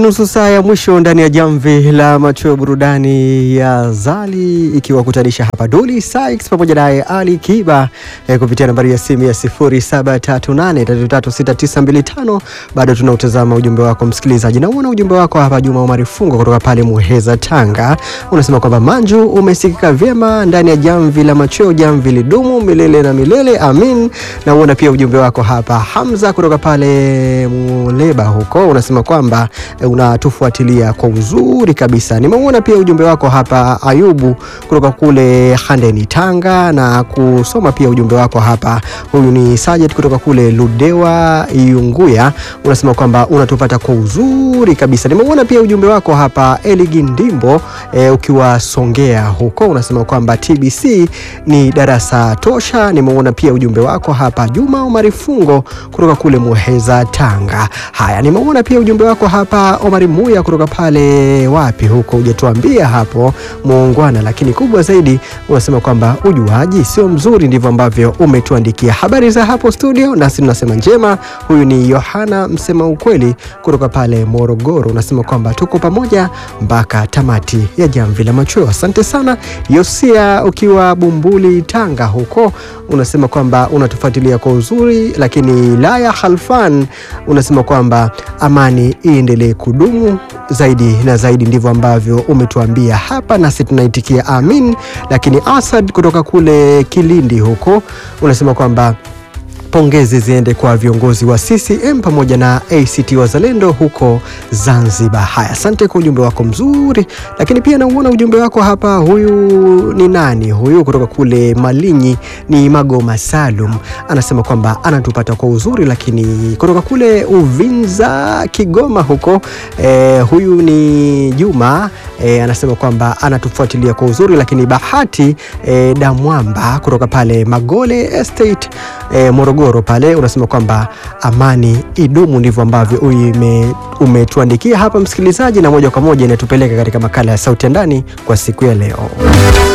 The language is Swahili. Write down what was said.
nusu saa ya mwisho ndani ya jamvi la macho burudani ya Zali ikiwakutanisha hapa Duli Sykes pamoja naye Ali Kiba eh, kupitia nambari ya simu ya 0738336925. Bado tunautazama ujumbe wako msikilizaji, na uona ujumbe wako hapa. Juma Omari Fungo kutoka pale Muheza, Tanga, unasema kwamba Manju umesikika vyema ndani ya jamvi la machweo, jamvi lidumu milele na milele, amin. Na uona pia ujumbe wako hapa Hamza kutoka pale Muleba huko, unasema kwamba eh, unatufuatilia kwa uzuri kabisa. Nimeuona pia ujumbe wako hapa Ayubu kutoka kule Handeni, Tanga, na kusoma pia ujumbe wako hapa. Huyu ni Sajet kutoka kule Ludewa Iunguya, unasema kwamba unatupata kwa uzuri kabisa. Nimeuona pia ujumbe wako hapa Eligi Ndimbo eh, ukiwa Songea huko, unasema kwamba TBC ni darasa tosha. Nimeuona pia ujumbe wako hapa Juma Omari Fungo kutoka kule Muheza, Tanga. Haya, nimeuona pia ujumbe wako hapa Omari Muya kutoka pale wapi huko, hujatuambia hapo muungwana, lakini kubwa zaidi unasema kwamba ujuaji sio mzuri, ndivyo ambavyo umetuandikia. Habari za hapo studio, nasi tunasema njema. Huyu ni Yohana msema ukweli kutoka pale Morogoro, unasema kwamba tuko pamoja mpaka tamati ya jamvi la machweo. Asante sana Yosia, ukiwa Bumbuli Tanga huko, unasema kwamba unatufuatilia kwa uzuri, lakini Laya Halfan unasema kwamba amani iendelee kudumu zaidi na zaidi, ndivyo ambavyo umetuambia hapa, nasi tunaitikia amin. Lakini Asad kutoka kule Kilindi huko unasema kwamba pongezi ziende kwa viongozi wa CCM pamoja na ACT Wazalendo huko Zanzibar. Haya, asante kwa ujumbe wako mzuri, lakini pia nauona ujumbe wako hapa. Huyu ni nani huyu? Kutoka kule Malinyi ni Magoma Salum, anasema kwamba anatupata kwa uzuri, lakini kutoka kule Uvinza Kigoma huko eh, huyu ni Juma eh, anasema kwamba anatufuatilia kwa uzuri, lakini Bahati eh, Damwamba kutoka pale Magole Estate eh, Morogoro pale unasema kwamba amani idumu, ndivyo ambavyo ume, umetuandikia hapa msikilizaji, na moja kwa moja inatupeleka katika makala ya sauti ya ndani kwa siku ya leo.